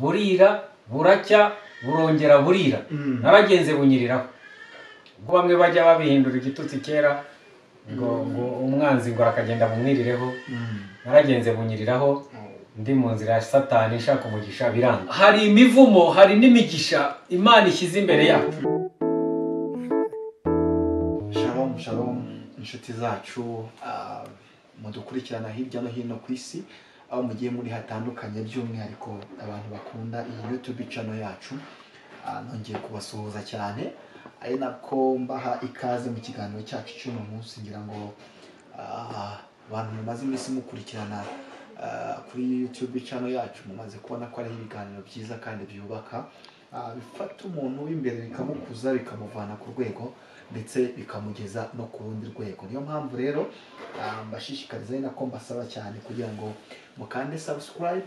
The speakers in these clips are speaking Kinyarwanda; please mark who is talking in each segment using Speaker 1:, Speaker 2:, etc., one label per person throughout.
Speaker 1: burira buracya burongera burira naragenze bunyiriraho ubwo bamwe bajya babihindura igitutsi kera ngo ngo umwanzi ngo akagenda bumwirireho naragenze bunyiriraho ndi mu nzira ya satani ishaka umugisha biranga hari imivumo hari n'imigisha imana ishyize imbere yacu
Speaker 2: shalom shalom inshuti zacu ah, mudukurikirana hirya no hino ku isi aho mugiye muri hatandukanye by'umwihariko abantu bakunda iyi youtube channel yacu Ah, nongeye kubasuhuza cyane ari nako mbaha ikaze mu kiganiro cyacu cy'uno munsi ngira ngo ah, abantu mumaze iminsi mukurikirana ah, kuri youtube channel yacu mumaze kubona ko ari ibiganiro byiza kandi byubaka Ah, bifata umuntu w'imbere bikamukuza bikamuvana ku rwego ndetse bikamugeza no ku rundi rwego niyo mpamvu rero ah, mbashishikariza ari nako mbasaba cyane kugira ngo mukande subscribe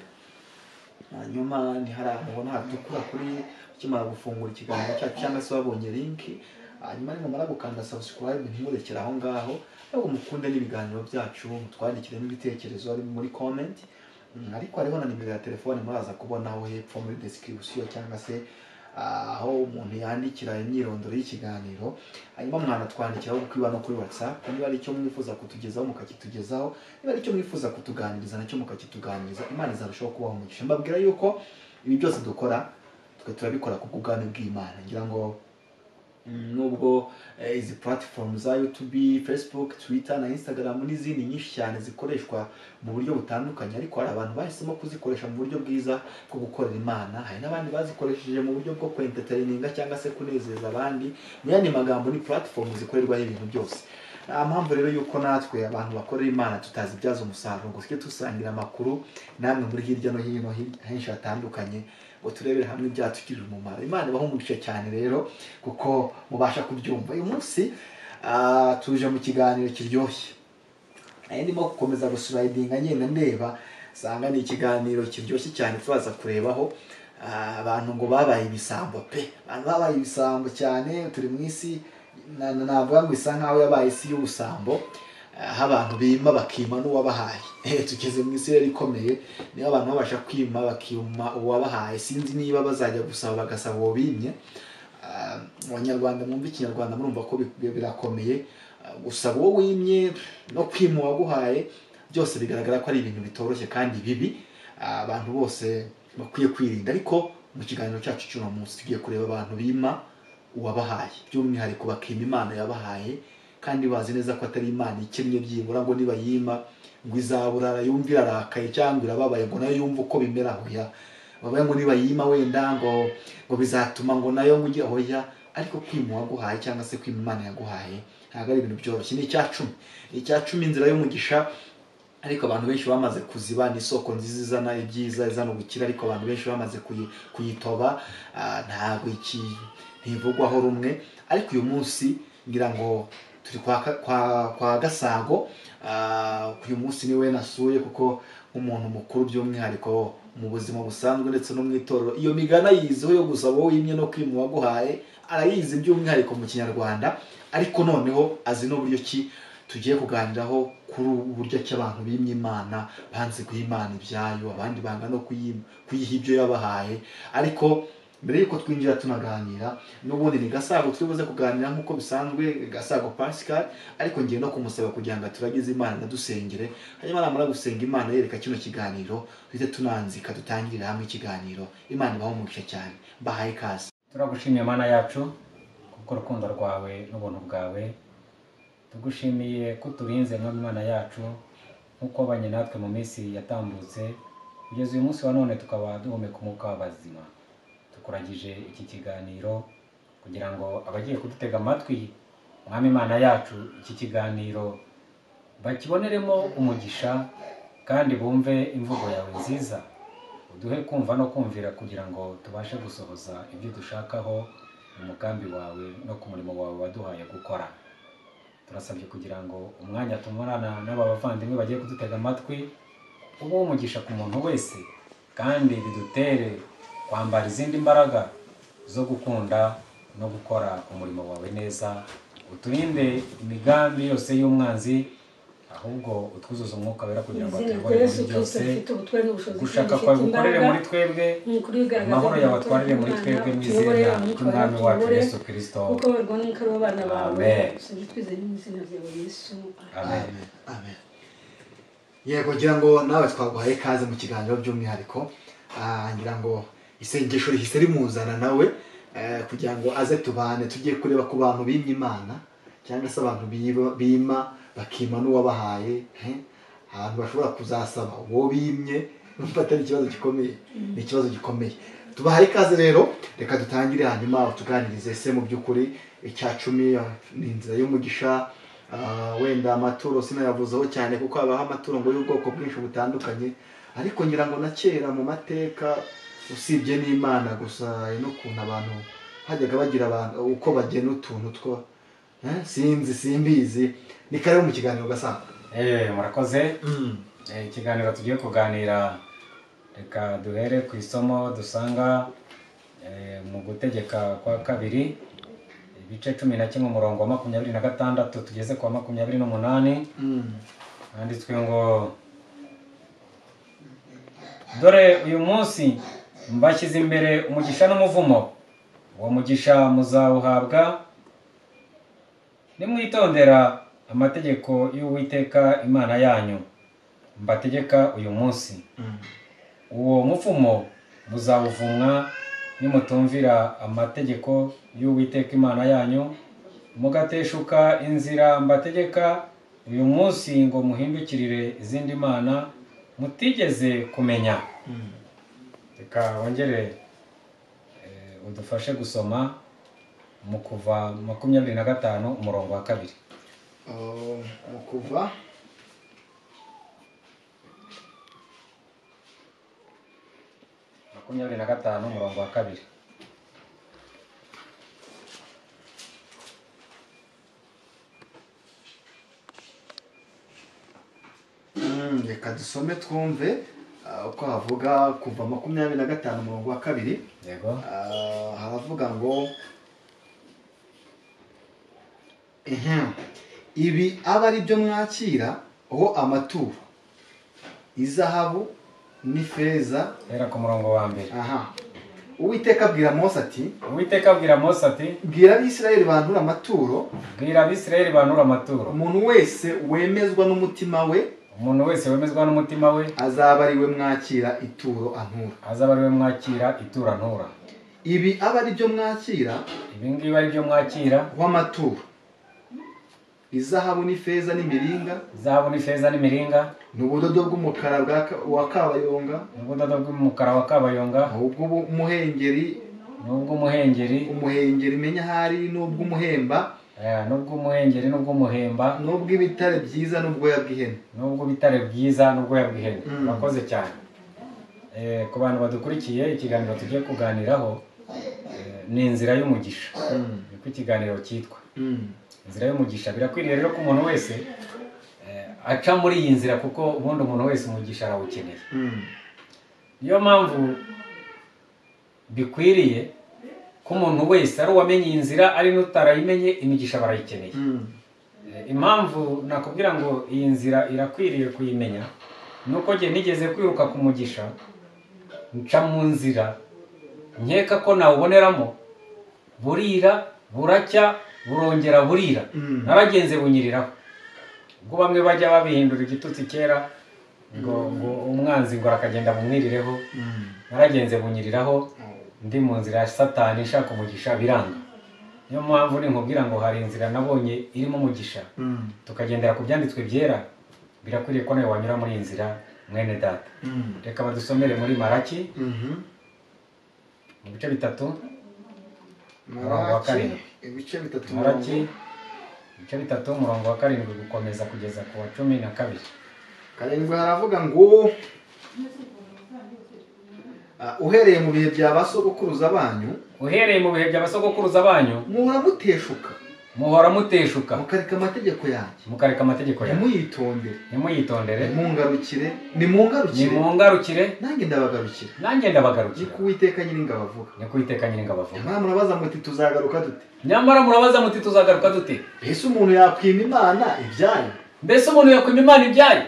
Speaker 2: hanyuma ntiharamubona hatukura kuri ukimara gufungura ikiganiro cyacu cyangwa se wabonye linki hanyuma nimumara gukanda subscribe ntimurekere aho ngaho ahubwo mukunde n'ibiganiro byacu mutwandikire n'ibitekerezo ari muri comment Mm, ariko hariho na nimero ya telefone muraza kubonaho hepfo muri description cyangwa se ah, aho umuntu yandikira imyirondoro y'ikiganiro hanyuma mwanatwandikiraho kuko iba no kuri whatsapp niba ari icyo mwifuza kutugezaho mukakitugezaho niba ari icyo mwifuza kutuganiriza nacyo mukakituganiriza imana izarushaho kubaho umugisha mbabwira yuko ibi byose dukora twe turabikora ku bw'ubwami bw'imana ngira ngo mm, nubwo eh, izi platform za youtube facebook twitter na instagram n'izindi nyinshi cyane zikoreshwa mu buryo butandukanye ariko hari abantu bahisemo kuzikoresha mu buryo bwiza bwo gukorera imana hari n'abandi bazikoresheje mu buryo bwo kwentertaininga cyangwa se kunezeza abandi mu yandi magambo ni platform zikorerwaho ibintu byose nta mpamvu rero yuko natwe abantu bakorera imana tutazibyaza umusaruro ngo tujye dusangira amakuru namwe muri hirya no hino hi- henshi hatandukanye ngo turebere hamwe ibyatugirira umumaro imana ibaho umugisha cyane rero kuko mubasha kubyumva uyu munsi ah, tuje mu kiganiro kiryoshye nari ndimo gukomeza gusurayidinga ngenda ndeba nsanga ni ikiganiro kiryoshye cyane turaza kurebaho Ah, abantu ngo babaye ibisambo pe abantu babaye ibisambo cyane turi mu isi na- na- navuga ngo isa nkaho yabaye isi y'ubusambo Ah, aho abantu bima bakima n'uwabahaye Eh, tugeze mu isi rero ikomeye niba abantu babasha kwima bakima uwabahaye sinzi niba bazajya gusaba bagasaba uwo bimye Ah, abanyarwanda mwumva ikinyarwanda murumva ko bi- bi- birakomeye Ah, gusaba uwo wimye no kwima uwaguhaye byose bigaragara ko ari ibintu bitoroshye kandi bibi Ah, abantu bose bakwiye kwirinda ariko mu kiganiro cyacu cy'uno munsi tugiye kureba abantu bima uwabahaye by'umwihariko bakima imana yabahaye kandi bazi neza ko atari imana ikennye byibura ngo nibayima ngo izaburara yumva irarakaye cyangwa irababaye ngo nayo yumve uko bimera hoya bavuga ngo nibayima wenda ngo ngo bizatuma ngo nayo ngo ujye hoya ariko kwima uwaguhaye cyangwa se kwima imana yaguhaye ntabwo ari ibintu byoroshye ni icya cumi Ni icya cumi inzira y'umugisha ariko abantu benshi bamaze kuziba ni isoko nziza izana ibyiza izana ubukire ariko abantu benshi bamaze kuyi- kuyitoba ah, ntabwo iki ntivugwaho rumwe ariko uyu munsi ngira ngo turi kwa, Ka- kwa, kwa gasago ah, uyu munsi niwe nasuye kuko nk'umuntu mukuru by'umwihariko mu buzima busanzwe ndetse no mu itorero iyo migana yiziho yo gusaba wowe imwe no kwima uwaguhaye arayizi by'umwihariko mu kinyarwanda ariko noneho azi n'uburyo ki tugiye kuganiraho kuri ubu buryo ki abantu bimye imana banze guha imana ibyayo abandi banga no kuyi- kuyiha ibyo yabahaye ariko mbere y'uko twinjira tunaganira n'ubundi ni gasago turi buze kuganira nk'uko bisanzwe gasago pascal ariko ngiye no kumusaba kugira ngo aturagize imana anadusengere hanyuma namara gusenga imana yereka kino kiganiro duhite tunanzika dutangirire hamwe ikiganiro imana ibaho umugisha cyane bahaye ikaze
Speaker 1: turagushimiye mana yacu kuko urukundo rwawe n'ubuntu bwawe tugushimiye ko uturinze mwami mana yacu nk'uko wabanye natwe mu minsi yatambutse kugeza uyu munsi wa none tukaba duhumeka umwuka w'abazima tukuragije iki kiganiro kugira ngo abagiye kudutega amatwi mwami mana yacu iki kiganiro bakiboneremo umugisha kandi bumve imvugo yawe nziza uduhe kumva no kumvira kugira ngo tubashe gusohoza ibyo dushakaho umugambi wawe no ku murimo wawe waduhaye gukora turasabye kugira ngo umwanya tumarana n'aba bavandimwe bagiye kudutega amatwi ube umugisha ku muntu wese kandi bidutere kwambara izindi mbaraga zo gukunda no gukora umurimo wawe neza uturinde imigambi yose y'umwanzi ahubwo utwuzuza umwuka wera kugira ngo
Speaker 3: izina
Speaker 1: atuyobore muri
Speaker 3: rya yesu
Speaker 1: byose
Speaker 3: kirisito rifite ubutware n'ubushobozi
Speaker 1: gushaka
Speaker 3: kandi
Speaker 1: kwawe
Speaker 3: rifite
Speaker 1: gukorere
Speaker 3: imbaraga.
Speaker 1: muri twebwe
Speaker 3: Umukuru w'ibiganza
Speaker 1: amahoro
Speaker 3: by'Imana,
Speaker 1: yawe atwarire muri
Speaker 3: Imana,
Speaker 1: twebwe mu
Speaker 3: tuyobore,
Speaker 1: izina
Speaker 3: umwitwarire,
Speaker 1: ry'umwami wacu
Speaker 3: tuyobore,
Speaker 1: yesu kirisito
Speaker 3: kuko barwa n'umukara w'abana bawe
Speaker 1: Amen.
Speaker 3: usenge twizeye n'izina ryawe yesu Amen.
Speaker 1: amen
Speaker 2: amen amen yego ngira ngo nawe twaguhaye ikaze mu kiganiro by'umwihariko Ah, ngira ngo isengesho rihise rimuzana nawe eh, kugira ngo aze tubane tujye kureba ku bantu bimye imana cyangwa se abantu biba- bima bakima n'uwabahaye eh? abantu bashobora kuzasaba uwo bimye numva atari ikibazo gikomeye ni ikibazo gikomeye tubahaye ikaze rero reka dutangire hanyuma tuganirize se mu by'ukuri icya cumi ah, ni inzira y'umugisha Ah, wenda amaturo sinayavuzeho cyane kuko habaho amaturo ngo y'ubwoko bwinshi butandukanye ariko ngira ngo na kera mu mateka usibye n'imana gusa hari n'ukuntu abantu hajyaga bagira abantu uko bagena utuntu two Eh, sinzi simbizi ni kare mu kiganiro gasanga
Speaker 1: Eh, murakoze Eh, ikiganiro tugiye kuganira reka duhere ku isomo dusanga eh, mu gutegeka kwa kabiri ibice cumi na kimwe umurongo wa makumyabiri na gatandatu tugeze ku wa makumyabiri n'umunani
Speaker 2: Mm.
Speaker 1: handitswe ngo dore uyu munsi mbashyize imbere umugisha n'umuvumo uwo mugisha muzawuhabwa nimwitondera amategeko y'uwiteka imana yanyu mbategeka uyu munsi
Speaker 2: Mm.
Speaker 1: uwo muvumo muzawuvumwa nimutumvira amategeko y'uwiteka imana yanyu mugateshuka inzira mbategeka uyu munsi ngo muhindukirire izindi mana mutigeze kumenya
Speaker 2: Mm.
Speaker 1: reka wongere eh, udufashe gusoma mu kuva makumyabiri na gatanu umurongo wa kabiri
Speaker 2: Uh, mu kuva
Speaker 1: makumyabiri na gatanu umurongo wa kabiri
Speaker 2: Mm, reka dusome twumve ah, uko havuga kuva makumyabiri na gatanu umurongo wa kabiri
Speaker 1: yego
Speaker 2: Ah, haravuga ngo Ehem. ibi aba ari byo mwakira ho amaturo izahabu n'ifeza
Speaker 1: hera ku murongo wa mbere
Speaker 2: aha uwiteka abwira mose ati
Speaker 1: uwiteka abwira mose ati
Speaker 2: bwira abisirayeli bantura amaturo
Speaker 1: bwira abisirayeli banura amaturo
Speaker 2: umuntu wese wemezwa n'umutima we
Speaker 1: umuntu wese wemezwa n'umutima we
Speaker 2: azaba ari we mwakira ituro antura
Speaker 1: azaba ari we mwakira itura ntura
Speaker 2: ibi aba ari byo mwakira
Speaker 1: ibi ngibi ari byo mwakira
Speaker 2: w'amaturo izahabu n'ifeza n'imiringa
Speaker 1: izahabu n'ifeza n'imiringa
Speaker 2: ni ubudodo bw'umukara bwa ka- wa kabayonga
Speaker 1: ubudodo bw'umukara wa kabayonga
Speaker 2: ubw'umuhengeri
Speaker 1: n'ubw'umuhengeri
Speaker 2: umuhengeri menya ahari n'ubw'umuhemba
Speaker 1: eh, n'ubw'umuhengeri n'ubw'umuhemba
Speaker 2: n'ubw'ibitare byiza n'ubwoya bw'ihene
Speaker 1: n'ubw'ubitare bwiza n'ubwoya bw'ihene
Speaker 2: Mm.
Speaker 1: murakoze cyane Eh, ku bantu badukurikiye ikiganiro tugiye kuganiraho eh, ni inzira y'umugisha niko ikiganiro cyitwa
Speaker 2: Mm.
Speaker 1: inzira y'umugisha birakwiriye rero ko umuntu wese eh, aca muri iyi nzira kuko ubundi umuntu wese umugisha arawukeneye
Speaker 2: Mm.
Speaker 1: niyo mpamvu bikwiriye ko umuntu wese ari uwamenye iyi nzira ari n'utarayimenye imigisha barayikeneye
Speaker 2: Mm.
Speaker 1: Eh, impamvu nakubwira ngo iyi nzira irakwiriye kuyimenya ni uko njye nigeze kwiruka ku mugisha nca mu nzira nkeka ko nawuboneramo burira buracya burongera burira
Speaker 2: Mm.
Speaker 1: naragenze bunyiriraho ubwo bamwe bajya babihindura igitutsi kera ngo ngo umwanzi ngo arakagenda bumwirireho
Speaker 2: Mm.
Speaker 1: naragenze bunyiriraho ndi mu nzira ya satani ishaka umugisha biranga niyo mpamvu ninkubwira ngo hari inzira nabonye irimo umugisha
Speaker 2: Mm.
Speaker 1: tukagendera ku byanditswe byera birakwiriye ko nawe wanyura muri iyi nzira mwene data
Speaker 2: Mm.
Speaker 1: reka badusomere muri maraki
Speaker 2: Mhm.
Speaker 1: mu bice bitatu Umurongo wa
Speaker 2: Maraki
Speaker 1: karindwi.
Speaker 2: ibice bitatu
Speaker 1: maraki
Speaker 2: umurongo-
Speaker 1: ibice bitatu umurongo wa karindwi gukomeza kugeza ku wa cumi na kabiri
Speaker 2: karindwi haravuga ngo ah, uhereye mu bihe bya ba sogokuruza banyu
Speaker 1: uhereye mu bihe by'abasogokuruza banyu
Speaker 2: muhora muteshuka
Speaker 1: muhora muteshuka
Speaker 2: mukareka amategeko yanjye
Speaker 1: mukareka amategeko yawe
Speaker 2: ntimuyitondere
Speaker 1: ntimuyitondere
Speaker 2: nimungarukire nimungarukire
Speaker 1: nimungarukire
Speaker 2: nanjye ndabagarukira
Speaker 1: nanjye
Speaker 2: ni
Speaker 1: ndabagarukira
Speaker 2: ko uwiteka nyir'ingabo avuga
Speaker 1: ni kuwiteka nyiringa bavuga
Speaker 2: nyamara murabaza muti tuzagaruka dute
Speaker 1: nyamara murabaza muti tuzagaruka dute
Speaker 2: mbese umuntu yakwima imana ibyayo
Speaker 1: mbese umuntu yakwima imana ibyaye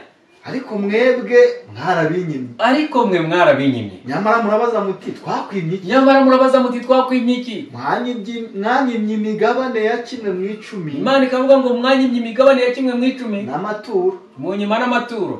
Speaker 2: ariko mwebwe mwarabinyimye
Speaker 1: ariko mwe mwarabinyimye
Speaker 2: nyamara murabaza muti twakwimye iki
Speaker 1: nyamara murabaza muti twakwimye iki
Speaker 2: Mwanyibyi- mwanyimye imigabane ya kimwe mu icumi
Speaker 1: imana ikavuga ngo mwanyimye imigabane ya kimwe mu icumi
Speaker 2: n'amaturo
Speaker 1: munyima n'amaturo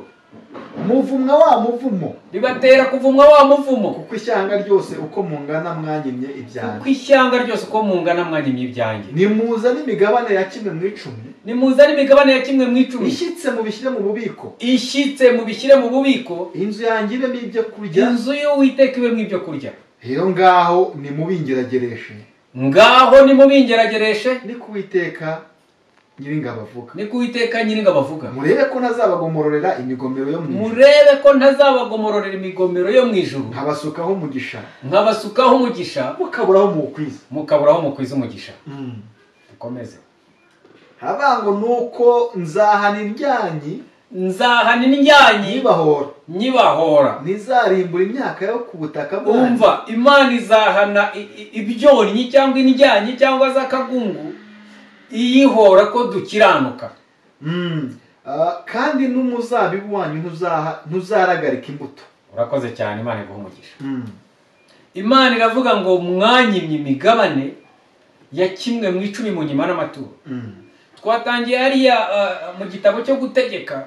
Speaker 2: muvumwa wa muvumo
Speaker 1: bibatera kuvumwa wa muvumo
Speaker 2: kuko ishyanga ryose uko mungana mwanyimye ibyanjye
Speaker 1: kuko ishyanga ryose uko mungana mwanyimye ibyanjye
Speaker 2: nimuza n'imigabane ya kimwe mu icumi
Speaker 1: nimuzane imigabane ya kimwe mu icumi
Speaker 2: ishyitse mubishyire mu bubiko
Speaker 1: ishyitse mubishyire mu bubiko
Speaker 2: inzu yanjye ibemo ibyo kurya
Speaker 1: inzu y'uwiteka ibemo ibyo kurya
Speaker 2: rero ngaho nimubingeragereshe
Speaker 1: ngaho nimubingeragereshe
Speaker 2: ni kuwiteka nyir'ingabo avuga
Speaker 1: ni ko uwiteka nyiri bavuga
Speaker 2: murebe ko ntazabagomororera imigomero yo mu ijuru
Speaker 1: murebe ko ntazabagomororera imigomero yo mu ijuru
Speaker 2: nkabasukaho umugisha
Speaker 1: nkabasukaho umugisha
Speaker 2: mukaburaho muwukwiza
Speaker 1: mukaburaho mukwiza umugisha dukomeze
Speaker 2: haravuga ngo ni uko nzahana indyanyi
Speaker 1: nzahana indyanyi
Speaker 2: nyibahora
Speaker 1: nyibahora
Speaker 2: ntizarimbura imyaka yo ku butaka bwanyu
Speaker 1: umva imana izahana i- i- ibyonnyi cyangwa indyanyi cyangwa z'akagungu iyihora ko dukiranuka
Speaker 2: Mm. Ah, kandi n'umuzabibu wanyu ntuzaha- ntuzaragarika imbuto
Speaker 1: urakoze cyane imana iguha umugisha imana iravuga ngo mwanyimye imigabane ya kimwe mu icumi mu nyuma n'amaturo twatangiye hariya uh, mu gitabo cyo gutegeka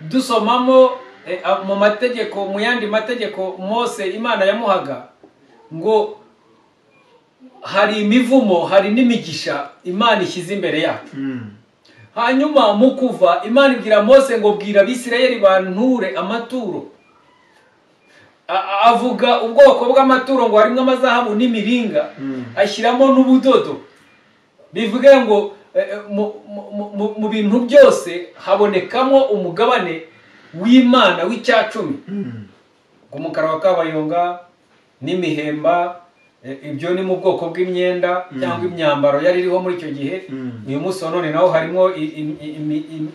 Speaker 1: dusomamo eh, ah, mu mategeko mu yandi mategeko mose imana yamuhaga ngo hari imivumo hari n'imigisha imana ishyize imbere yacu hanyuma mu kuva imana ibwira mose ngo bwira abisirayeli banture amaturo A- a- avuga ubwoko bw'amaturo ngo harimo amazahabu n'imiringa
Speaker 2: Mm.
Speaker 1: ashyiramo n'ubudodo bivuge ngo eh, eh, mu- mu- mu- mu bintu byose habonekamo umugabane w'imana w'icyacumi ku mukara wa kabayonga n'imihemba eh, ibyo ni mu bwoko bw'imyenda
Speaker 2: Mm.
Speaker 1: cyangwa imyambaro yari iriho muri icyo gihe
Speaker 2: Mm.
Speaker 1: uyu munsi wa none naho harimo i- i- i- imi- imi-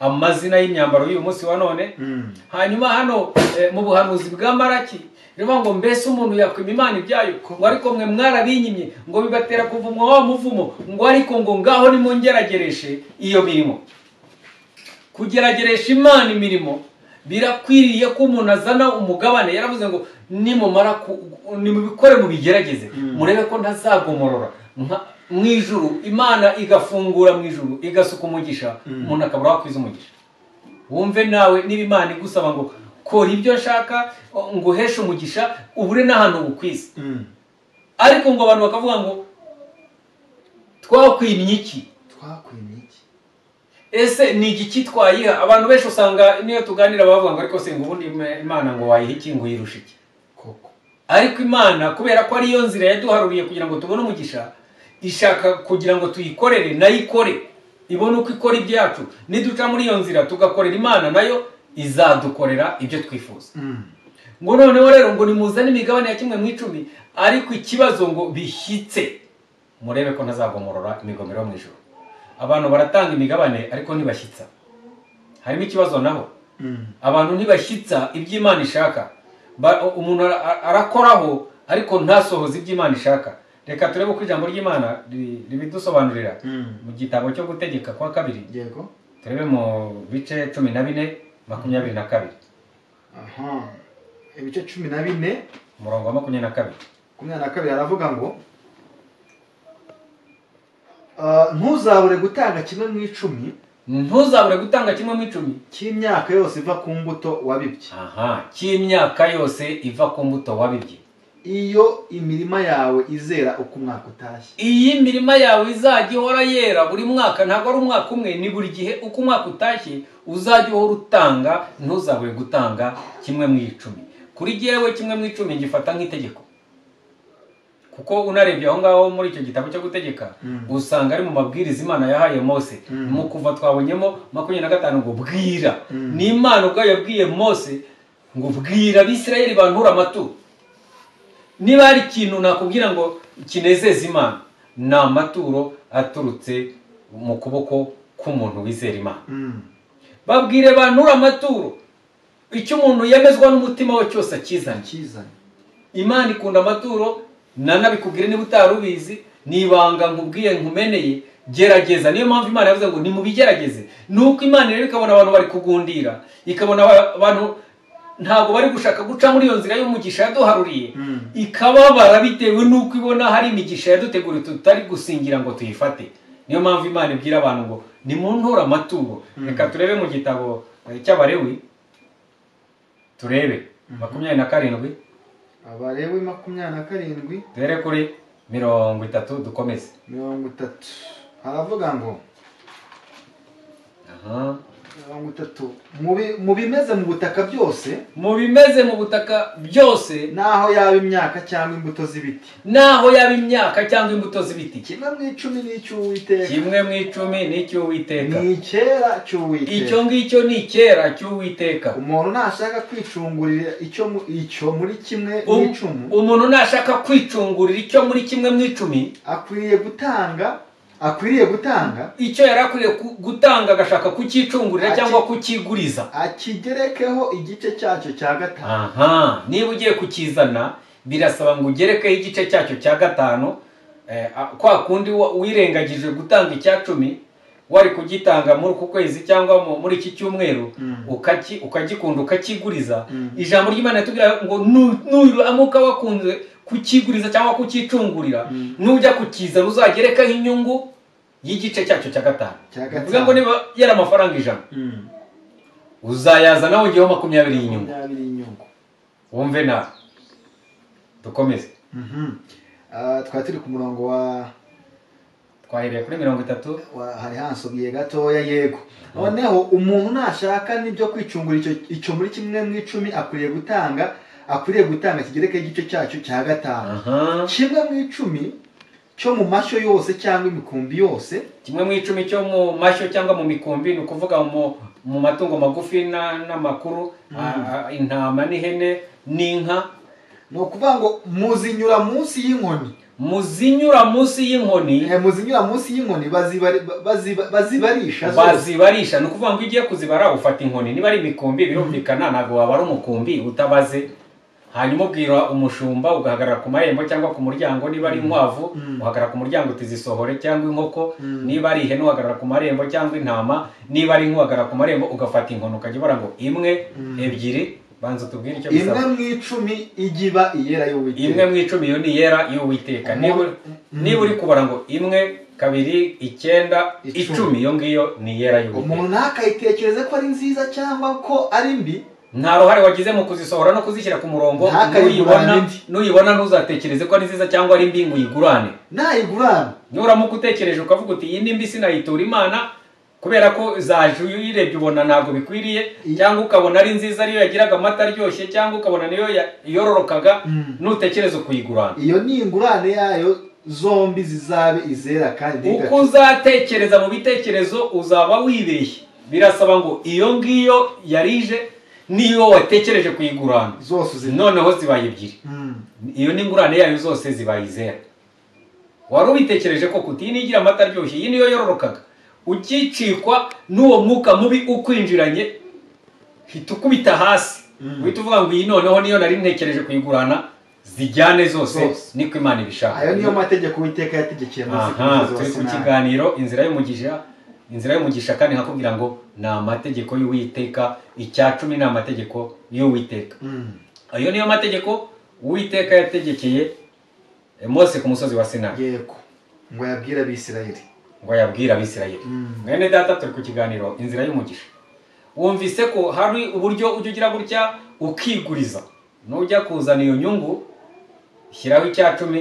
Speaker 1: amazina y'imyambaro y'uyu munsi wa none hanyuma hano eh, mu buhanuzi bwa maraki rivuga ngo mbese umuntu yakwima imana ibyayo ngo ariko mwe mwarabinyimye ngo bibatera kuvumwa wa muvumo ngo ariko ngo ngaho nimungeragereshe iyo mirimo kugerageresha imana imirimo birakwiriye ko umuntu azana umugabane yaravuze ngo nimumara ku- nimubikore mubigerageze
Speaker 2: Mm.
Speaker 1: murebe ko ntazagomorora Nka- mu ijuru imana igafungura mu ijuru igasuka umugisha
Speaker 2: Mm.
Speaker 1: umuntu akabura wakwiza umugisha wumve nawe niba imana igusaba ngo kora ibyo nshaka ngo uheshe umugisha ubure n'ahantu bukwisi ariko ngo abantu bakavuga ngo twakwimye iki
Speaker 2: twakwimye iki
Speaker 1: ese ni igiki twayiha abantu benshi usanga niyo tuganira bavuga ngo ariko se ngo ubundi Ima- imana ngo wayiha iki ngo uyirusha iki
Speaker 2: koko
Speaker 1: ariko imana kubera ko ariyo nzira yaduharuriye kugira ngo tubone umugisha ishaka kugira ngo tuyikorere nayo ikore ibone uko ikora ibyacu niduca muri iyo nzira tugakorera imana nayo izadukorera ibyo twifuza ngo noneho rero ngo nimuzane imigabane ya kimwe mu icumi ariko ikibazo ngo bishyitse murebe ko ntazagomorora imigomero yo mu ijoro abantu baratanga imigabane ariko ntibashyitsa harimo ikibazo naho abantu ntibashyitsa ibyo imana ishaka Ba- umuntu ara- ara- arakoraho ariko ntasohoze ibyo imana ishaka reka turebe uko ijambo ry'imana ri- ribidusobanurira mu gitabo cyo gutegeka kwa kabiri
Speaker 2: yego
Speaker 1: turebe mu bice cumi na bine makumyabiri na kabiri
Speaker 2: aha ibice cumi na bine
Speaker 1: umurongo wa makumyabiri na kabiri
Speaker 2: makumyabiri na kabiri aravuga ngo ah, ntuzabure gutanga kimwe mu icumi
Speaker 1: ntuzabure gutanga kimwe mu icumi
Speaker 2: cy'imyaka yose iva ku mbuto wabibye
Speaker 1: aha cy'imyaka yose iva ku mbuto wabibye
Speaker 2: iyo imirima yawe izera uko umwaka utashye
Speaker 1: iyi mirima yawe izajya ihora yera buri mwaka ntabwo ari umwaka umwe ni buri gihe uko umwaka utashye uzajya uhora utanga ntuzabure gutanga kimwe mu icumi kuri jyewe kimwe mu icumi ngifata nk'itegeko kuko unarebye aho ngaho muri icyo gitabo cyo gutegeka
Speaker 2: Mm.
Speaker 1: usanga ari mu mabwiriza imana yahaye mose
Speaker 2: Mm.
Speaker 1: mu kuva twabonyemo makumyabiri na gatanu ngo bwira
Speaker 2: Mm.
Speaker 1: ni imana ubwayo yabwiye mose ngo bwira abisirayeli bantura amaturo niba hari ikintu nakubwira ngo kinezeza imana ni amaturo aturutse mu kuboko k'umuntu wizera imana babwire bantura amaturo icyo umuntu yemezwa n'umutima we cyose akizanye
Speaker 2: akizanye
Speaker 1: imana ikunda amaturo nanabikubwire niba utari ubizi ni ibanga nkubwiye nkumeneye gerageza niyo mpamvu imana yavuze ngo nimubigerageze ni uko imana rero ikabona abantu bari kugundira ikabona aba- abantu ntabwo bari gushaka guca muri iyo nzira y'umugisha yaduharuriye
Speaker 2: Mm.
Speaker 1: ikababara bitewe n'uko ibona hari imigisha yaduteguriye tutari gusingira ngo tuyifate niyo mpamvu imana ibwira abantu ngo nimuntura amaturo reka turebe mu gitabo eh, cy'abarewi turebe makumyabiri na karindwi
Speaker 2: abarewe makumyabiri na karindwi
Speaker 1: duhere kuri mirongo itatu dukomeze
Speaker 2: mirongo itatu haravuga ngo
Speaker 1: Aha.
Speaker 2: mirongo itatu mu bi- mu bimeze mu butaka byose
Speaker 1: mu bimeze mu butaka byose
Speaker 2: n'aho yaba imyaka cyangwa imbuto z'ibiti
Speaker 1: n'aho yaba imyaka cyangwa imbuto z'ibiti
Speaker 2: kimwe mu icumi n'icy'uwiteka
Speaker 1: kimwe mu icumi n'icy'uwiteka
Speaker 2: ni icyera cy'uwiteka
Speaker 1: icyo ngicyo ni icyera cy'uwiteka
Speaker 2: umuntu nashaka kwicungurira icyo mu- icyo muri kimwe
Speaker 1: Um-
Speaker 2: n'icumu
Speaker 1: umuntu nashaka kwicungurira icyo muri kimwe mu icumi
Speaker 2: akwiriye gutanga akwiriye gutanga
Speaker 1: icyo yari akwiye ku- gutanga agashaka kucyicungurira
Speaker 2: Ati-
Speaker 1: cyangwa kukiguriza
Speaker 2: akigerekeho igice cyacyo cya gatanu
Speaker 1: aha niba ugiye kukizana birasaba ngo ugerekeho igice cyacyo cya gatanu eh, a- kwa kundi wa- wirengagije gutanga icya cumi wari kugitanga muri uku kwezi cyangwa mu- muri iki cyumweru
Speaker 2: Mm.
Speaker 1: ukaki- ukagikunda ukakiguriza
Speaker 2: Mm.
Speaker 1: ijambo ry'imana ritubwira ngo nu- nuramuka wakunze kukiguriza cyangwa kukicungurira
Speaker 2: Mm.
Speaker 1: nujya kukizana uzagerekaho inyungu y'igice cyacyo cya gatanu
Speaker 2: Cya gatanu.
Speaker 1: bivuga ngo niba yari amafaranga ijana
Speaker 2: Mm.
Speaker 1: uzayazana wongeyeho makumyabiri y'inyungu
Speaker 2: makumyabiri y'inyungu
Speaker 1: wumve nawe dukomeze
Speaker 2: Mhm. Ah, twari turi ku murongo wa
Speaker 1: twahereye kuri mirongo itatu
Speaker 2: wa- hari hansobye gatoya yego noneho umuntu nashaka n'ibyo kwicungura icyo icyo muri kimwe mu icumi akwiriye gutanga akwiriye gutanga kigerekeho igice cyacyo cya gatanu
Speaker 1: aha
Speaker 2: kimwe mu icumi cyo mu mashyo yose cyangwa imikumbi yose
Speaker 1: kimwe mu icumi cyo mu mashyo cyangwa mu mikumbi ni ukuvuga mu, mu matungo magufi na- n'amakuru a- a- intama n'ihene n'inka
Speaker 2: ni ukuvuga ngo muzinyura munsi y'inkoni
Speaker 1: muzinyura munsi y'inkoni
Speaker 2: Eh, muzinyura munsi y'inkoni bazibari- baziba- bazibarisha zose
Speaker 1: bazibarisha ni ukuvuga ngo iyo ugiye kuzibara ufata inkoni niba ari imikumbi birumvikana ntabwo waba ari umukumbi utabaze hanyuma ubwira umushumba ugahagarara ku marembo cyangwa ku muryango niba ari inkwavu
Speaker 2: Mm.
Speaker 1: uhagarara ku muryango uti zisohore cyangwa inkoko
Speaker 2: Mm.
Speaker 1: niba ari ihene uhagarara ku marembo cyangwa intama niba ari nk'uhagarara ku marembo ugafata inkoni ukajya ubara ngo imwe
Speaker 2: Mm.
Speaker 1: ebyiri banza utubwire icyo
Speaker 2: imwe
Speaker 1: bisaba
Speaker 2: mu icumi ijya iba iyera
Speaker 1: imwe
Speaker 2: y'uwiteka
Speaker 1: mu icumi iyo ni yera y'uwiteka niba
Speaker 2: Mm.
Speaker 1: niba uri kubara ngo imwe kabiri icyenda
Speaker 2: Icumi.
Speaker 1: icumi iyo ngiyo ni yera y'uwiteka
Speaker 2: umuntu ntakayitekereze ko ari nziza cyangwa ko ari mbi
Speaker 1: nta ruhare wagize mu kuzisohora no kuzishyira ku murongo
Speaker 2: Ntakayigurane
Speaker 1: nuyibona
Speaker 2: indi.
Speaker 1: nuyibona ntuzatekereze ko ari nziza cyangwa ari mbi ngo uyigurane
Speaker 2: nayigurana
Speaker 1: nuramuka utekereje ukavuga uti iyi ni mbi sinayitura imana kubera ko zaje uyirebye ubona ntabwo bikwiriye
Speaker 2: Iyi-
Speaker 1: cyangwa ukabona ari nziza ariyo yagiraga amata aryoshye cyangwa ukabona niyo ya- yororokaga
Speaker 2: Mm.
Speaker 1: nutekereze kuyigurana
Speaker 2: iyo ni ingurane yayo zombi zizabe izera kandi
Speaker 1: uko
Speaker 2: ntigacu-
Speaker 1: uzatekereza mu bitekerezo uzaba wibeshye birasaba ngo iyo ngiyo yarije niyo watekereje kuyigurana
Speaker 2: zose uzi
Speaker 1: noneho zibaye ebyiri
Speaker 2: Mm.
Speaker 1: iyo n'ingurane yayo zose zibaye izera wari ubitekereje ko kuti iyi niyo igira amata aryoshye iyi niyo yororokaga ukicikwa n'uwo mwuka mubi ukwinjiranye hita ukubita hasi
Speaker 2: Mm.
Speaker 1: uhita uvuga ngo iyi noneho niyo nari ntekereje kuyigurana zijyane zose
Speaker 2: Zose.
Speaker 1: niko imana
Speaker 2: ayo niyo
Speaker 1: ibishaka
Speaker 2: mategeko uwiteka yategekeye munsi
Speaker 1: aha turi ku
Speaker 2: nabi.
Speaker 1: kiganiro inzira y'umugisha inzira y'umugisha kandi nkakubwira ngo ni amategeko y'uwiteka icya cumi ni amategeko y'uwiteka
Speaker 2: Mm.
Speaker 1: ayo niyo mategeko uwiteka yategekeye eh, mose ku musozi wa sinayi
Speaker 2: yego ngo yabwire abisirayeli
Speaker 1: ngo ayabwire abisirayeli
Speaker 2: Mm.
Speaker 1: mwene data turi ku kiganiro inzira y'umugisha wumvise ko hari uburyo ujya ugira gutya ukiguriza nujya kuzana iyo nyungu shyiraho icya cumi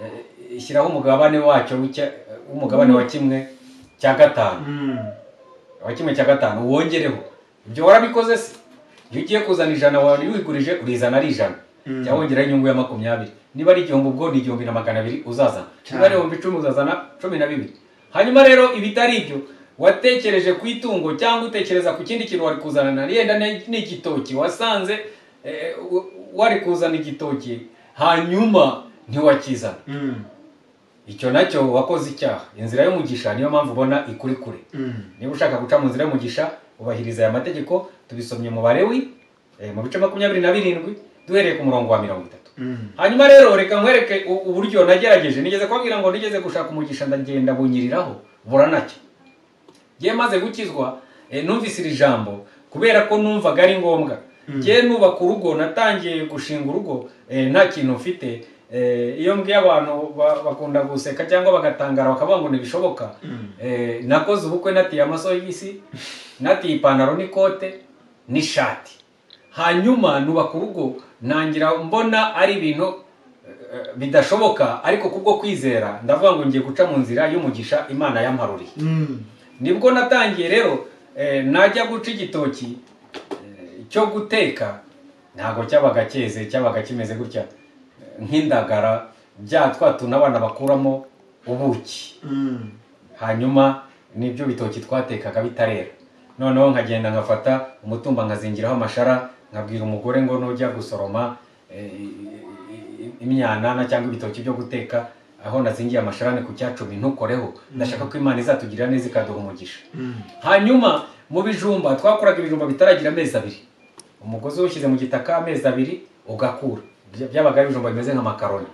Speaker 1: eh, shyiraho umugabane wacyo w'icya- w'umugabane wa kimwe cya gatanu
Speaker 2: Mm.
Speaker 1: wa kimwe cya gatanu wongereho ibyo warabikoze se iyo ugiye kuzana ijana wari wigurije urizana ari ijana
Speaker 2: Mm.
Speaker 1: jya wongeraho inyungu ya makumyabiri niba ari igihumbi ubwo ni igihumbi na magana abiri uzazana
Speaker 2: Cyane.
Speaker 1: niba ari ibihumbi icumi uzazana cumi na bibiri hanyuma rero ibitari ibyo watekereje ku itungo cyangwa utekereza ku kindi kintu wari kuzana yenda ni ni igitoki wasanze eh, w- wari kuzana igitoki hanyuma ntiwakizana
Speaker 2: Mm.
Speaker 1: icyo nacyo wakoze icyaha inzira y'umugisha niyo mpamvu ubona ikuri kure
Speaker 2: Mm.
Speaker 1: niba ushaka guca mu nzira y'umugisha ubahiriza aya mategeko tubisomye mu barewi eh, mu bice makumyabiri na birindwi duhereye ku murongo wa mirongo itatu hanyuma rero reka nkwereke u- uburyo nagerageje nigeze kubabwira ngo nigeze gushaka umugisha ndagenda bunyiriraho buranacyo ngiye maze gukizwa eh, numvise iri jambo kubera ko numvaga ari ngombwa ngiye nubaka urugo natangiye gushinga urugo eh, nta kintu mfite Eh, iyo mbwiye abantu ba- bakunda guseka cyangwa bagatangara bakavuga ngo ntibishoboka Eh, nakoze ubukwe natiye amasogisi natiye ipantaro n'ikote n'ishati hanyuma nubaka urugo ntangira mbona ari ibintu eh, bidashoboka ariko kubwo kwizera ndavuga ngo ngiye guca mu nzira y'umugisha imana yamparuriye nibwo natangiye rero eh, najya guca igitoki eh, cyo guteka ntabwo cyabaga cyeze cyabaga kimeze gutya eh, nk'indagara bya twa tuntu abana bakuramo ubuki hanyuma nibyo bitoki twatekaga bitarera noneho nkagenda nkafata umutumba nkazingiraho amashara nkabwira umugore ngo nujya gusoroma eh, imyanana cyangwa ibitoki byo guteka aho nazingiye amashara ni ku cyacumi ntukoreho ndashaka ko imana izatugirira neza ikaduha umugisha hanyuma mu bijumba twakoraga ibijumba bitaragira amezi abiri umugozi uwushyize mu gitaka amezi abiri ugakura Bya- byabaga ari ibijumba bimeze nk'amakaroni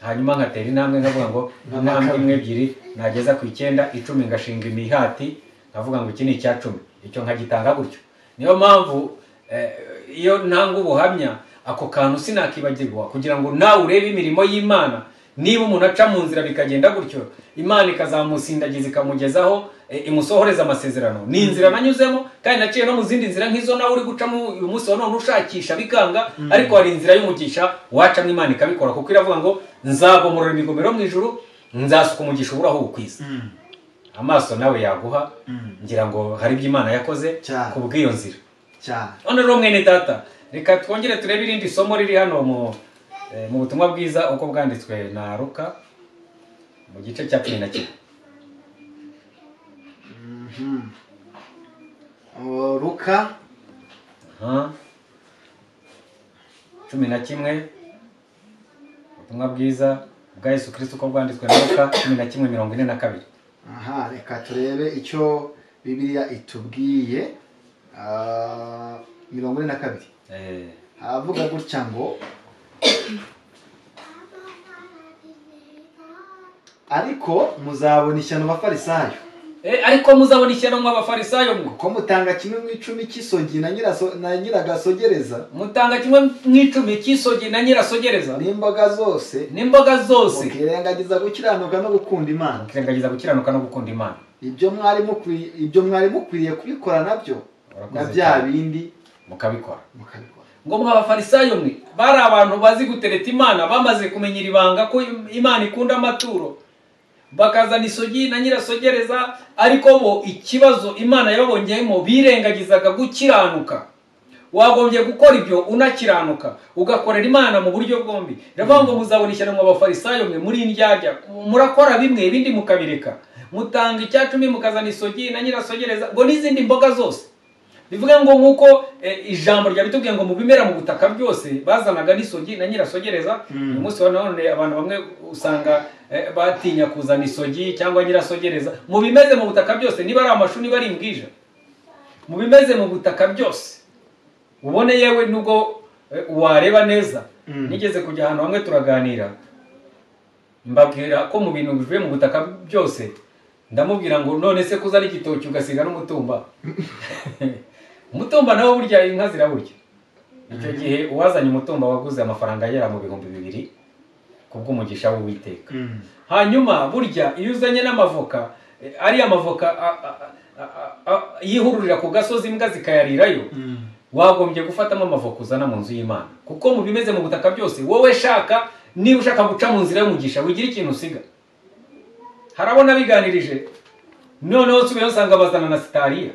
Speaker 1: hanyuma nkatera intambwe nkavuga ngo intambwe imwe ebyiri nageza ku icyenda icumi ngashinga imihati nkavuga ngo iki ni icya cumi icyo nkagitanga gutyo niyo mpamvu eh, iyo ntanga ubuhamya ako kantu sinakibagirwa kugira ngo nawe urebe imirimo y'imana niba umuntu aca mu nzira bikagenda gutyo imana ikazamusindagiza ikamugezaho eh, imusohoreza amasezerano ni inzira nanyuzemo kandi naciye no mu zindi nzira nk'izo nawe uri gucamo uyu munsi wa none ushakisha bikanga ariko hari inzira y'umugisha wacamo imana ikabikora kuko iravuga ngo nzagomorora imigomero mu ijuru nzasuka umugisha uburaho bukwiza amaso nawe yaguha ngira ngo hari ibyo imana yakoze
Speaker 2: Cyane.
Speaker 1: ku bw'iyo nzira none rero mwene data reka twongere turebe irindi somo riri hano mu eh, mu butumwa bwiza uko bwanditswe na ruka mu gice cya cumi na kimwe
Speaker 2: ruka
Speaker 1: Aha. cumi na kimwe ubutumwa bwiza bwa yesu kirisito uko bwanditswe na ruka cumi na kimwe mirongo ine na kabiri
Speaker 2: aha reka turebe icyo bibiliya itubwiye Ah, mirongo ine na kabiri
Speaker 1: Eh,
Speaker 2: havuga gutya ngo ariko muzabona ishyano abafarisayo
Speaker 1: eh, ariko muzabona ishyano mw'abafarisayo mwe
Speaker 2: ko mutanga kimwe mu icumi cy'isogi na nyiraso- na nyiragasogereza
Speaker 1: mutanga kimwe mu icumi cy'isogi na nyirasogereza
Speaker 2: n'imboga zose
Speaker 1: n'imboga zose
Speaker 2: mukirengagiza gukiranuka no gukunda imana
Speaker 1: ukirengagiza gukiranuka no gukunda imana
Speaker 2: ibyo mwari mukwiye ibyo mwari mukwiriye kubikora nabyo na
Speaker 1: Urakoze
Speaker 2: bya
Speaker 1: cyane.
Speaker 2: bindi
Speaker 1: mukabikora
Speaker 2: mukabikora
Speaker 1: ngo mw'abafarisayo mwe bari abantu bazi gutereta imana bamaze kumenya iri banga ko im- imana ikunda amaturo bakazana isogi na nyirasogereza ariko bo ikibazo imana yababongeyemo birengagizaga gukiranuka wagombye gukora ibyo unakiranuka ugakorera imana mu buryo bwombi rero ngo muzabona ishyano mu bafarisayo mwe muri indyarya murakora bimwe ibindi mukabireka mutanga icya cumi mukazana isogi na nyirasogereza ngo n'izindi mboga zose bivuga ngo nk'uko eh, ijambo ryabitubwiye ngo mu bimera mu butaka byose bazanaga n'isogi na nyirasogereza uyu munsi wa none abantu bamwe usanga eh, batinya kuzana isogi cyangwa nyirasogereza mu bimeze mu butaka byose niba ari amashu niba ari imbwija mu bimeze mu butaka byose ubone yewe nubwo eh, wareba neza
Speaker 2: Mm.
Speaker 1: nigeze kujya ahantu hamwe turaganira mbabwira ko mu bintu bivuye mu butaka byose ndamubwira ngo none se kuza ari igitoki ugasiga n'umutumba umutumba nawo burya inka ziraburya icyo gihe uwazanye umutumba waguze amafaranga agera mu bihumbi bibiri kubw'umugisha w'uwiteka hanyuma burya iyo uzanye n'amavoka eh, ariya mavoka a- a- a- a- a- yihururira ku gasozi imbwa zikayarirayo wagombye gufatamo amavoka uzana mu nzu y'imana kuko mu bimeze mu butaka byose wowe shaka niba ushaka guca mu nzira y'umugisha wigira ikintu usiga hari abo nabiganirije noneho nsubiyeho nsanga bazana na sitariya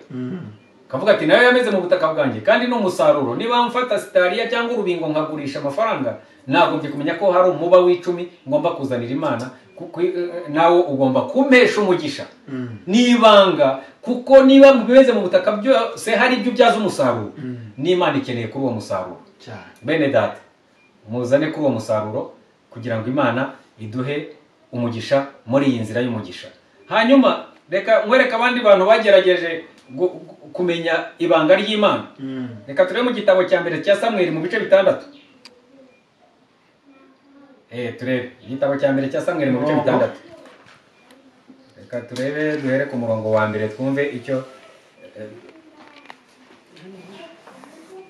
Speaker 1: kavuga ati nayo yameze mu butaka bwanjye kandi ni umusaruro niba mfata sitariya cyangwa urubingo nkagurisha amafaranga nagombye kumenya ko hari umuba w'icumi ngomba kuzanira imana kuko eh, nawo ugomba kumpesha umugisha n'ibanga kuko niba mu bimeze mu butaka byose hari ibyo ubyaza umusaruro n'imana ikeneye kuri uwo musaruro
Speaker 2: cyane
Speaker 1: bene data muzane kuri uwo musaruro kugira ngo imana iduhe umugisha muri iyi nzira y'umugisha hanyuma reka nkwereke abandi bantu bagerageje gu- gu- kumenya ibanga ry'imana reka turebe mu gitabo cya mbere cya samweli mu bice bitandatu eh turebe igitabo cya mbere cya samweri mu bice bitandatu reka turebe duhere ku murongo wa mbere twumve icyo eh,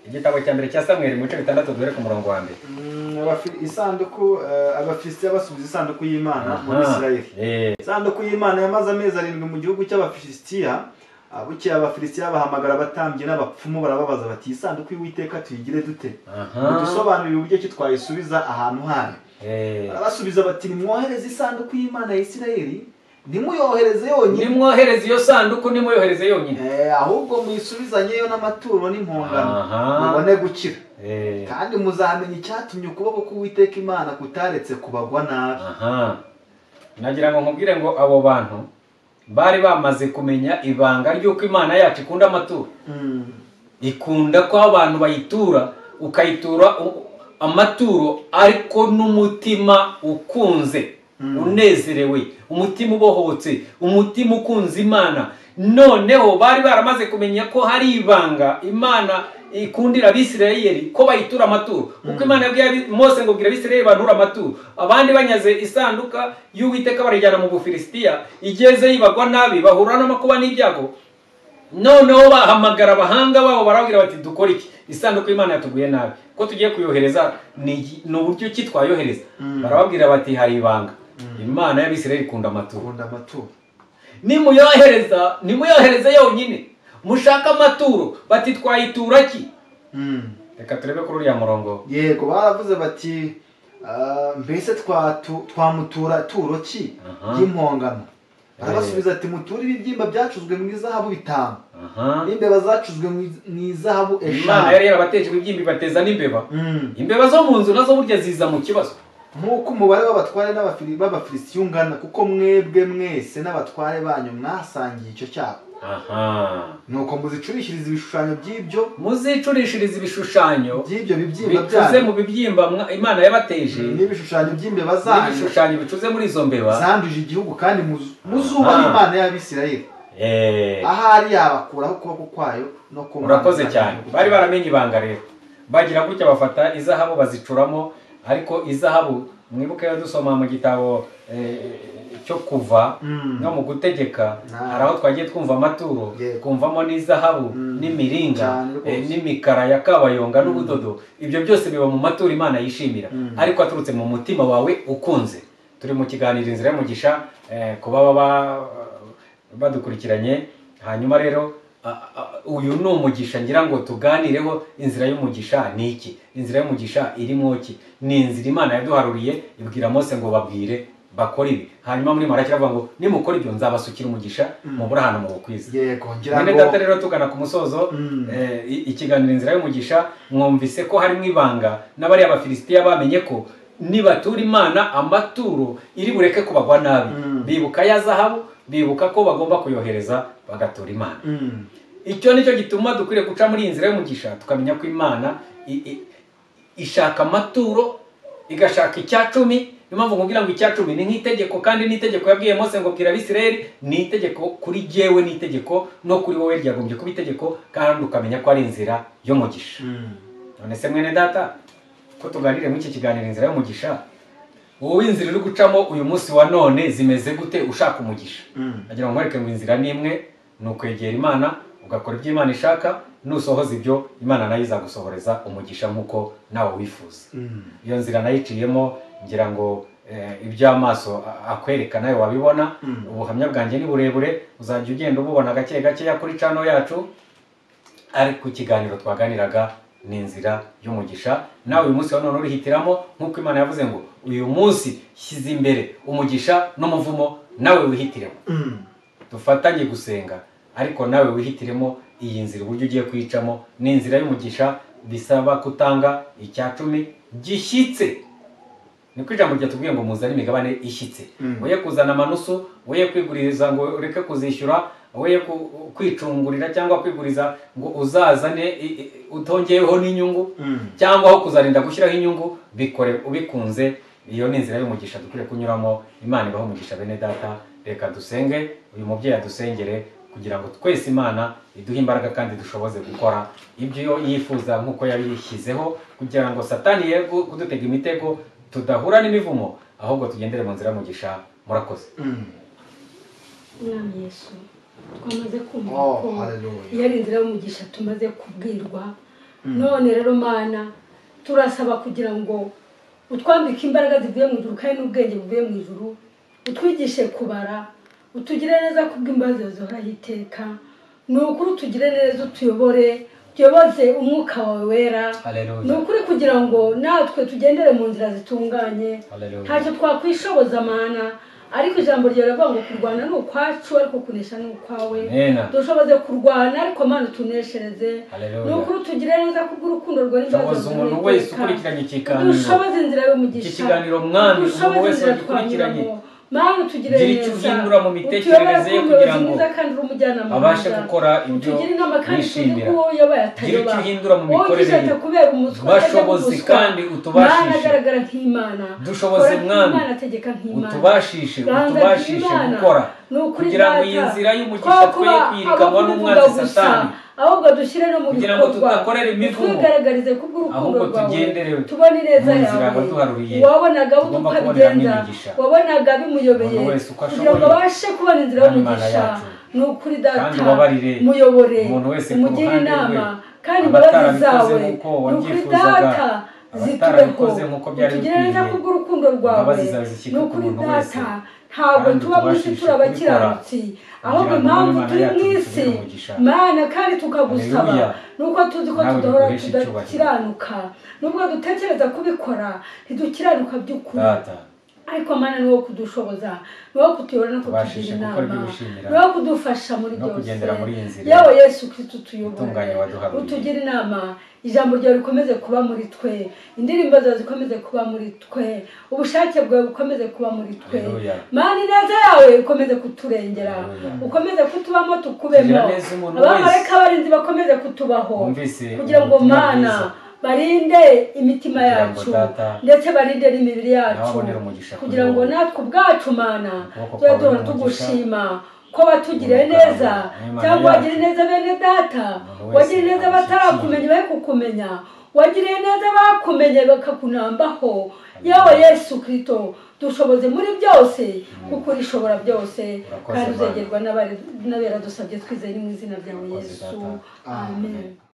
Speaker 1: igitabo cya mbere cya samweri mu bice bitandatu duhere ku murongo wa mbere
Speaker 2: Mm, abafi- isanduku eh, abafilisitiya basubiza isanduku y'imana muri
Speaker 1: Aha,
Speaker 2: isirayeli
Speaker 1: eh,
Speaker 2: isanduku y'imana yamaze amezi arindwi mu gihugu cy'abafilisitiya Ah, bukeye abafilisitiya bahamagara abatambyi n'abapfumu barababaza bati "Iyi sanduku y'uwiteka tuyigire dute
Speaker 1: aha
Speaker 2: udusobanurire uburyo ki twayisubiza ahantu hayo
Speaker 1: eh,
Speaker 2: barabasubiza bati nimwohereze isanduku y'imana ya isirayeli ntimuyohereze yonyine
Speaker 1: nimwohereze iyo sanduku nimuyohereze yonyine
Speaker 2: Eh, ahubwo muyisubizanyeyo n'amaturo n'impongano
Speaker 1: aha
Speaker 2: mubone gukira
Speaker 1: eh,
Speaker 2: kandi muzamenya icyatumye ukuboko k'uwiteka imana kutaretse kubagwa nabi
Speaker 1: aha nagira ngo nkubwire ngo abo bantu bari bamaze kumenya ibanga ry'uko imana yacu ikunda amaturo ikunda ko abantu bayitura ukayitura u- amaturo ariko n'umutima ukunze
Speaker 2: Mm.
Speaker 1: unezerewe umutima ubohotse umutima ukunze imana noneho bari baramaze kumenya ko hari ibanga imana ikundira abisirayeli ko bayitura amaturo kuko imana yabwiye abi- mose ngo bwira abisirayeli bantura amaturo abandi banyaze isanduka y'uwiteka barayijyana mu bufilisitiya igeze yibagwa nabi bahura n'amakuba n'ibyago noneho bahamagara abahanga babo barabwira bati dukore iki isanduku y'imana yatuguye nabi ko tugiye kuyohereza ni iki- ni uburyo ki twayohereza
Speaker 2: Mm.
Speaker 1: barababwira bati hari ibanga imana y'abisirayeli ikunda amaturo
Speaker 2: kunda amaturo
Speaker 1: nimuyohereza nimuyohereze yonyine mushaka amaturo bati twayitura ki reka turebe kuri uriya murongo
Speaker 2: yego baravuze bati "Ah, mbese twatu- twamutura turo ki
Speaker 1: Aha.
Speaker 2: y'impongano barabasubiza ati muture ibibyimba byacuzwe mu izahabu bitanu
Speaker 1: aha
Speaker 2: n'imbeba zacuzwe mu iz- mu izahabu
Speaker 1: imana yari
Speaker 2: eshanu
Speaker 1: yarabatejwe ibyimbi bateza n'imbeba
Speaker 2: Mm.
Speaker 1: imbeba zo mu nzu nazo burya ziza mu kibazo
Speaker 2: nk'uko umubare w'abatware n'abafili- b'abafilisitiya ungana kuko mwebwe mwese n'abatware banyu mwasangiye icyo cyago
Speaker 1: aha
Speaker 2: nuko muzicurishiriza ibishushanyo by'ibyo
Speaker 1: muzicurishirize ibishushanyo
Speaker 2: by'ibyo bibyimba
Speaker 1: bicuze
Speaker 2: byanyu
Speaker 1: mu bibyimba mwa- imana yabateje
Speaker 2: n'ibishushanyo by'imbeba zanyu
Speaker 1: n'ibishushanyo bicuze muri izo mbeba
Speaker 2: zanduje igihugu kandi muzu- muzubaha
Speaker 1: Aha.
Speaker 2: imana y'abisirayeli
Speaker 1: Eh,
Speaker 2: ahari yabakuraho ukuboko kwayo no ku mana
Speaker 1: urakoze
Speaker 2: zanyu.
Speaker 1: cyane bari baramenye ibanga rero bagira gutya bafata izahabu bazicuramo ariko izahabu mwibuke yo dusoma mu gitabo eh, cyo kuva
Speaker 2: Mm.
Speaker 1: no mu gutegeka
Speaker 2: Ah.
Speaker 1: hari aho twagiye twumva amaturo
Speaker 2: Yego.
Speaker 1: twumvamo n'izahabu
Speaker 2: Mm.
Speaker 1: n'imiringa
Speaker 2: Cyane rwose.
Speaker 1: eh, n'imikara ya kabayonga n'ubudodo ibyo byose biba mu maturo imana yishimira
Speaker 2: Mm.
Speaker 1: ariko aturutse mu mutima wawe ukunze turi mu kiganiro inzira y'umugisha eh, ku baba ba- badukurikiranye hanyuma rero a- a- uyu ni umugisha ngira ngo tuganireho inzira y'umugisha ni iki inzira y'umugisha irimo ki ni inzira imana yaduharuriye ibwira mose ngo babwire bakore ibi hanyuma muri maraki aravuga ngo nimukora ibyo nzabasukira umugisha
Speaker 2: Mm.
Speaker 1: mubura ahantu mubukwiza
Speaker 2: yego ngira
Speaker 1: mwene data
Speaker 2: ngo
Speaker 1: rero tugana ku musozo
Speaker 2: Mm.
Speaker 1: eh, i- ikiganiro inzira y'umugisha mwumvise ko harimo ibanga n'abariya bafilisitiya bamenye ko nibatura imana amaturo iri bureke kubagwa nabi
Speaker 2: Mm.
Speaker 1: bibuka ya zahabu bibuka ko bagomba kuyohereza bagatura imana
Speaker 2: Mm.
Speaker 1: icyo nicyo gituma dukwiriye guca muri iyi nzira y'umugisha tukamenya ko imana i- i- ishaka amaturo igashaka icya cumi niyo mpamvu nkubwira ngo icya cumi ni nk'itegeko kandi n'itegeko yabwiye mose ngo bwira abisirayeli ni itegeko kuri jyewe ni itegeko no kuri wowe ryagombye kuba itegeko kandi ukamenya ko ari inzira y'umugisha
Speaker 2: Mm.
Speaker 1: none se mwene data ko tuganire muri iki kiganiro inzira y'umugisha wowe inzira uri gucamo uyu munsi wa none zimeze gute ushaka umugisha
Speaker 2: Mm.
Speaker 1: agira ngo nkwereke ngo inzira ni imwe ni ukwegera imana ugakora ibyo imana ishaka nusohoza ibyo imana nayo izagusohoreza umugisha nk'uko nawe wifuza
Speaker 2: Mm.
Speaker 1: iyo nzira nayo iciyemo ngira ngo eh, ibyo amaso a- akwereka nawe wabibona
Speaker 2: Mm.
Speaker 1: ubuhamya bwanjye ni burebure uzajya ugenda ububona gake gakeya kuri cano yacu ariko ikiganiro twaganiraga ni inzira y'umugisha nawe uyu munsi wa none urihitiramo nk'uko imana yavuze ngo uyu munsi shyize imbere umugisha n'umuvumo nawe wihitiremo
Speaker 2: Mm.
Speaker 1: dufatanye gusenga ariko nawe wihitiremo iyi nzira uburyo ugiye kuyicamo ni inzira y'umugisha bisaba kutanga icya cumi gishyitse ni ko ijambo ryatubwiye ngo muzane imigabane ishyitse
Speaker 2: Mm.
Speaker 1: woye kuzana amanusu woye kwiguriza ngo ureke kuzishyura woye ku- kwicungurira cyangwa kwiguriza ngo uzazane i- i- utongeyeho n'inyungu
Speaker 2: Mm.
Speaker 1: cyangwa aho kuzarinda gushyiraho inyungu bikore ubikunze iyo ni inzira y'umugisha dukwiye kunyuramo imana ibaho umugisha bene data reka dusenge uyu mubyeyi adusengere kugira ngo twese imana iduhe imbaraga kandi dushoboze gukora ibyo yo yifuza nk'uko yabishyizeho kugira ngo satani ye gu- kudutega imitego tudahura n'imivumo ahubwo tugendere mu nzira y'umugisha murakoze
Speaker 3: umwami yesu twamaze kumva ko
Speaker 2: oh hallelujah
Speaker 3: iyo ari inzira y'umugisha tumaze kubwirwa none rero mana turasaba kugira ngo utwambike imbaraga zivuye mu ijuru kandi n'ubwenge buvuye mu ijuru utwigishe kubara utugire neza kubw'imbabazi zihoraho iteka ni ukuri utugire neza utuyobore tuyoboze umwuka wawe wera ni
Speaker 1: haleluya
Speaker 3: ukuri kugira ngo natwe tugendere mu nzira zitunganye
Speaker 1: haleluya
Speaker 3: ntacyo twakwishoboza amana ariko ijambo ryawe riravuga ngo kurwana ni ukwacu ariko kunesha ni ukwawe
Speaker 1: amena
Speaker 3: dushoboze kurwana ariko mana utuneshereze ni
Speaker 1: haleluya
Speaker 3: ukuri utugire neza kubw'urukundo rwawe
Speaker 1: shoboza umuntu wese ukurikiranye ikiganiro
Speaker 3: dushoboze inzira
Speaker 1: iki
Speaker 3: y'umugisha
Speaker 1: kiganiro mwami umuntu
Speaker 3: dushoboze
Speaker 1: wese
Speaker 3: inzira
Speaker 1: wagikurikiranye
Speaker 3: twanyuramo mana utugire
Speaker 1: Gira icyo
Speaker 3: neza
Speaker 1: uhindura mu mitekerereze ye
Speaker 3: utuyobore
Speaker 1: kugira ngo
Speaker 3: ku muyobozi mwiza kandi uri umujyanama
Speaker 1: abashe
Speaker 3: mwiza.
Speaker 1: gukora ibyo
Speaker 3: tugire inama kandi tuzi
Speaker 1: yishimira
Speaker 3: ko yabaye
Speaker 1: gira icyo
Speaker 3: atayoba
Speaker 1: uhindura mu mikorere ye
Speaker 3: ugishatse kubera umuswa
Speaker 1: bashobozi kandi
Speaker 3: mana
Speaker 1: utubashishe
Speaker 3: agaragara nk'imana
Speaker 1: dushoboze
Speaker 3: Kora
Speaker 1: mwami
Speaker 3: nk'imana ategeka nk'imana
Speaker 1: utubashishe
Speaker 3: Ganza
Speaker 1: utubashishe
Speaker 3: ry'Imana,
Speaker 1: gukora
Speaker 3: ni ukuri
Speaker 1: kugira ngo
Speaker 3: Data.
Speaker 1: iyi nzira
Speaker 3: Twaba
Speaker 1: y'umugisha twe
Speaker 3: kuba
Speaker 1: kwiyirukanwa
Speaker 3: abakubivuga
Speaker 1: n'umwanzi
Speaker 3: gusa
Speaker 1: satani
Speaker 3: ahubwo dushyire no mu
Speaker 1: kugira ngo
Speaker 3: bikorwa
Speaker 1: tudakorera imivumo
Speaker 3: twigaragarize kubw'urukundo
Speaker 1: ahubwo
Speaker 3: rwawe
Speaker 1: tugendere
Speaker 3: tubone neza
Speaker 1: mu nzira
Speaker 3: yawe
Speaker 1: waduharuriye
Speaker 3: wabonaga aho
Speaker 1: tugomba kubonera
Speaker 3: tukabigenza
Speaker 1: n'imigisha
Speaker 3: wabonaga bimuyobeye
Speaker 1: umuntu wese uko
Speaker 3: kugira ngo
Speaker 1: ashoboye
Speaker 3: abashe kubona inzira
Speaker 1: Imana
Speaker 3: y'umugisha
Speaker 1: yacu.
Speaker 3: ni ukuri
Speaker 1: Kandi
Speaker 3: data
Speaker 1: ubabarire
Speaker 3: muyobore
Speaker 1: umuntu wese ku
Speaker 3: umugire
Speaker 1: ruhande rwe,
Speaker 3: inama kandi imbabazi
Speaker 1: abatarabikoze
Speaker 3: zawe
Speaker 1: nk'uko
Speaker 3: ni ukuri
Speaker 1: wabyifuzaga,
Speaker 3: data zitubeho
Speaker 1: abatarabikoze nk'uko byari
Speaker 3: utugire neza
Speaker 1: bikwiriye,
Speaker 3: kubw'urukundo rwawe
Speaker 1: imbabazi zawe zishyike
Speaker 3: ni
Speaker 1: ku
Speaker 3: ukuri
Speaker 1: muntu wese.
Speaker 3: data ntabwo
Speaker 1: Kandi
Speaker 3: tuba mu isi
Speaker 1: utubashishe
Speaker 3: turi abakiranutsi
Speaker 1: kubikora,
Speaker 3: ahubwo
Speaker 1: kugira ngo Imana
Speaker 3: impamvu turi
Speaker 1: yacu
Speaker 3: mu isi
Speaker 1: itugirire umugisha.
Speaker 3: mana kandi tukagusaba
Speaker 1: Haleluya.
Speaker 3: ni uko tuzi ko
Speaker 1: Nawe
Speaker 3: tudahora
Speaker 1: duheshe icyubahiro.
Speaker 3: tudakiranuka nubwo dutekereza kubikora ntidukiranuka by'ukuri
Speaker 1: data
Speaker 3: ariko mana ni wo kudushoboza ni wo kutuyobora no kutugira
Speaker 1: Tubashishe gukora ibyo
Speaker 3: inama
Speaker 1: wishimira,
Speaker 3: ni wo kudufasha muri
Speaker 1: no kugendera muri iyi
Speaker 3: byose
Speaker 1: nzira
Speaker 3: yawe yesu kirisito
Speaker 1: itunganye
Speaker 3: tuyobore
Speaker 1: waduharuriye.
Speaker 3: utugire inama ijambo ryawe rikomeze kuba muri twe indirimbo zawe zikomeze kuba muri twe ubushake bwawe bukomeze kuba muri twe
Speaker 1: Haleluya.
Speaker 3: mana ineza yawe ikomeze kuturengera
Speaker 1: Haleluya.
Speaker 3: ukomeze kutubamo tukubemo
Speaker 1: Kugira neza umuntu wese.
Speaker 3: abamarayika barinzi bakomeze kutubaho
Speaker 1: Wumvise
Speaker 3: kugira ngo
Speaker 1: ubutumwa
Speaker 3: mana
Speaker 1: bwiza.
Speaker 3: barinde imitima
Speaker 1: Kugira ngo
Speaker 3: yacu
Speaker 1: data,
Speaker 3: ndetse barinde n'imibiri yacu
Speaker 1: ababonere umugisha kuri
Speaker 3: kugira ngo
Speaker 1: wowe.
Speaker 3: natwe ubwacu mana
Speaker 1: Ukuboko kwawe
Speaker 3: tujye duhora
Speaker 1: n'umugisha.
Speaker 3: tugushima ko watugiriye
Speaker 1: Ubuntu bwawe,
Speaker 3: neza
Speaker 1: n'Imana yacu.
Speaker 3: cyangwa wagiriye neza bene data
Speaker 1: Umuntu wese
Speaker 3: wagiriye neza batarakumenya
Speaker 1: agushyigikiye.
Speaker 3: bari kukumenya wagiriye neza bakumenye bakakunambaho yewe yesu kirito dushoboze muri byose kuko urishobora byose
Speaker 1: Urakoze,
Speaker 3: kandi
Speaker 1: Mana.
Speaker 3: uzegerwa n'abari- n'abera dusabye twizeye mu izina ryawe
Speaker 1: Urakoze,
Speaker 3: yesu
Speaker 1: Data.
Speaker 3: amen